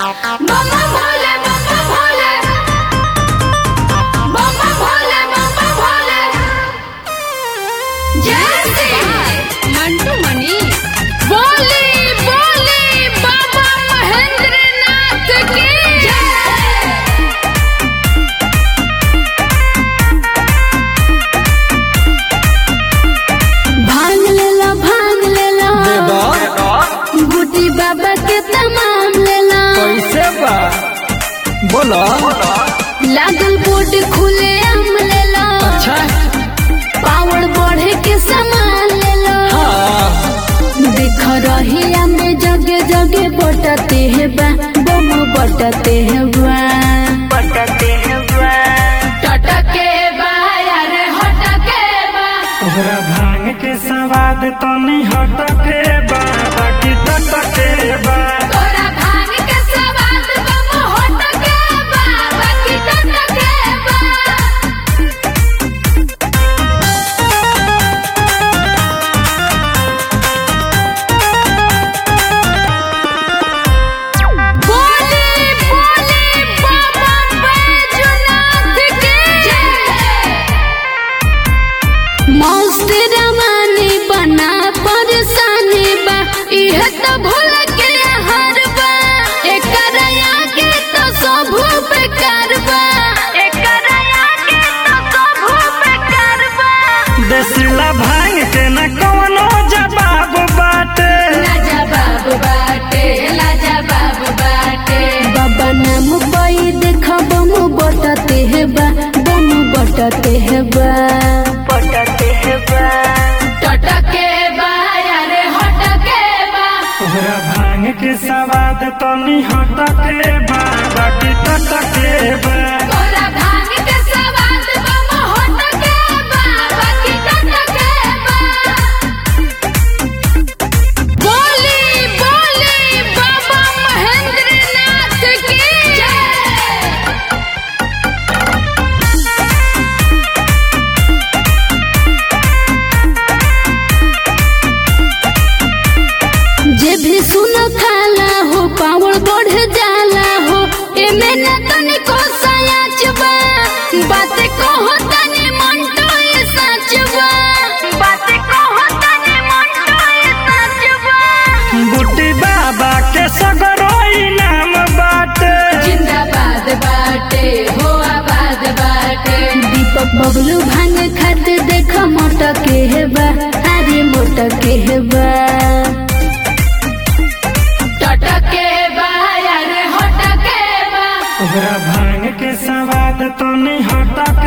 Mama Bhole मम्मा भोले मम्मा भोले मम्मा भोले जय श्री मंटू मणि बोली बोली बाबा महेंद्र नाथ की जय भांग लेला भांग लेला गुटी बाबा के तमाम लेला कैसे बा बोलो लागल बोर्ड खुले आम लेला अच्छा पावर बढ़े के सामान लेला हाँ देख रहिया में जगे जगे बटते है बा बम बटते है बा बटते है बा टटके बा यार हटके बा तोहरा भांग के सवाद तो नहीं हटके बा बाकी तटके बा तोरा भांग के सवाद बम हटके बा बाकी टटके बा बोली बोली बाबा बैजनाथ की जय मौत रवानी बना परेशानी बा इह तो भूल के हर बा एकर आगे तो सब बेकार बा एकर आगे तो सब बेकार बा देसिला भांग के न कवनो जवाब बाटे लाजवाब बाटे लाजवाब बाटे बाबा नाम पाई देखा बम बटते है बा बम बटते है बा बटते है बा टटके बा यार हटके बा तोहरा भांग के सवाद तो नहीं हटके बा बाकी तटके बा तोरा भांग के सवाद बम हटके बा बाकी टटके बा बोली बोली बाबा महेंद्र नाथ की जय जे भी सुनो खाला हो पावर बढ़ जाला हो एमे न तनिको सयाच बा बात कहो तनी मंटो ये सच बा बात कहो तनी मंटो ये सच बा बुट्टी बाबा के सगरो इनाम बाटे जिंदाबाद बाटे हो आबाद बाटे दीपक बबलू भांग खाते देख मोटके है बा अरे मोटके है बा टटके बा यार हटके बा तोहरा भांग के सवाद तो नहीं हटके